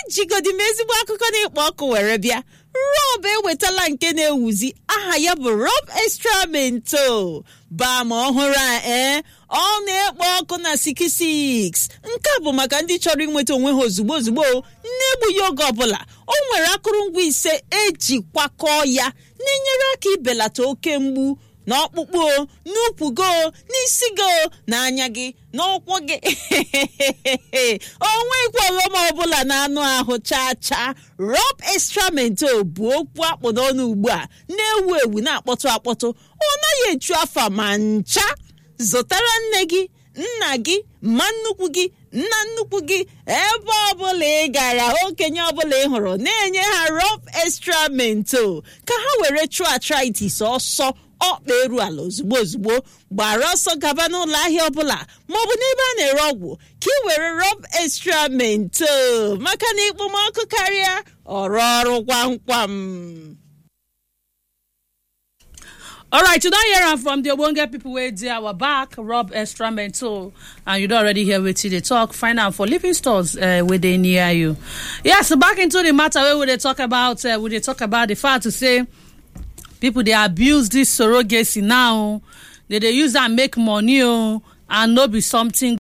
ejigodi m ezigbo akụkọ na-ekpo ọkụ were bịa rob ewetala nke na-ewuzi aha ya bụ rob extra mento baa ma ọhụrụ a ee ọ na-ekpo ọkụ na 66 nke a bụ maka ndị chọrọ inweta onwe ha ozugbo ozugbo na-egbughị oge ọbụla o nwere akụrụngwa ise eji kwakọọ ya na-enyere aka ibelata oke mgbu n'ọkpụkpụ o n'ukwu go n'isi go n'anya gị n'ụkwụ gị onweghịkwa ọghọm ọbụla na anụ ahụ chaa chaa rob extramento bụ okwu akpụ n'ọnụ ugbu a na-ewu ewu na-akpọtụ akpọtụ ọ naghị echu afa ma ncha zụtara nne gị nna gị ma nnukwu gị nna nnukwu gị ebe ọbụla ị gara okenye ọbụla ị hụrụ na-enye ha rob extramento ka ha were chụọ arthritis ọsọ ọkpa eru ala ozugbo ozugbo gbara ọsọ gaba n'ụlọ ahịa ọbụla maọbụ n'ebe a na-ere ọgwụ ka ị were rob extra mento maka na ikpomọkụ karịa ọrụ ọrụ kwam kwam All right, you don't hear am from the Obonge people wey dey our back, Rob Extramento, and you don already hear wetin dey talk. Find am for living stores uh, wey dey near you. Yes, back into the matter wey we dey talk about. Uh, we dey talk about the fact to say people dey abuse this surrogacy now. They dey use am make money o, and no be something